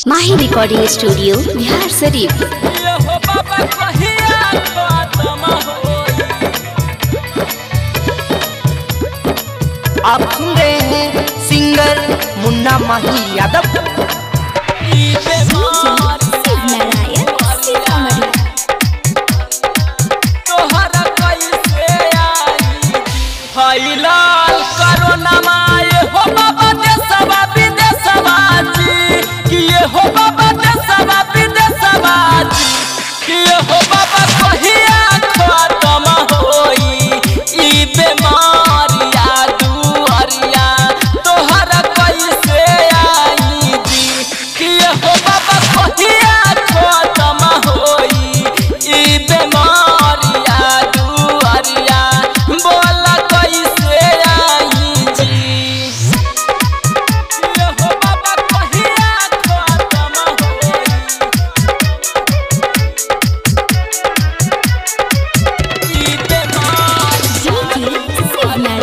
माही recording studio Bihar शरीफ ये हो बाबा कहिया खत्म होई आप सुन रहे हैं सिंगर मुन्ना माही यादव ई बेमार तोहरा कैसे आई फैलल कोरोना माए हो बाबा देशवा विदेशवा जी कि ये हो बाबा देशवा विदेशवा जी कि ये हो बाबा कहिया खत्म होई ई बेमारिया दुआरिया तोहरा कैसे आई जी कि ये हो बाबा कहिया खत्म होई ई बेमारिया दुआरिया बोला कैसे आई जी ये हो बाबा कहिया खत्म होई ई बेमार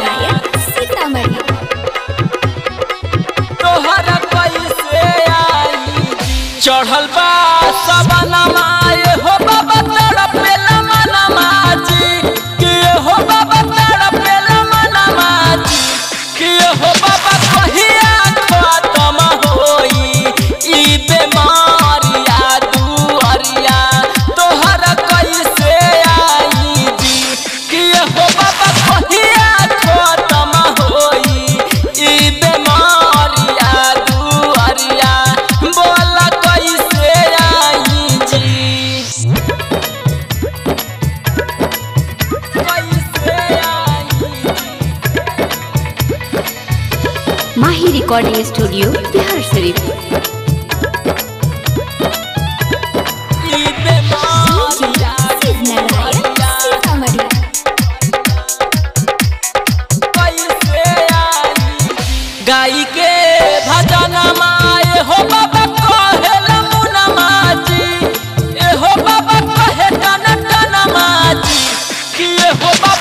तोहरा कैसे आई चढ़ल बा सबनमा ये हो बाबा तड़पेला मनमा जी कि ये हो बाबा तड़पेला मनमा जी कि ये हो बाबा कहिया खत्म होई ई बेमारिया दुआरिया तोहरा कैसे आई जी कि ये हो बाबा कहिया खत्म होई ई बेमारिया दुआरिया बोला कैसे आई जी कैसे आई माही रिकॉर्डिंग स्टूडियो बिहार शरीफ ई बेमारिया कैसे आई गाई के भजन माए हो बाबा कहेला मुना माजी ए हो बाबा कहे टन टन माजी कि ए हो बाबा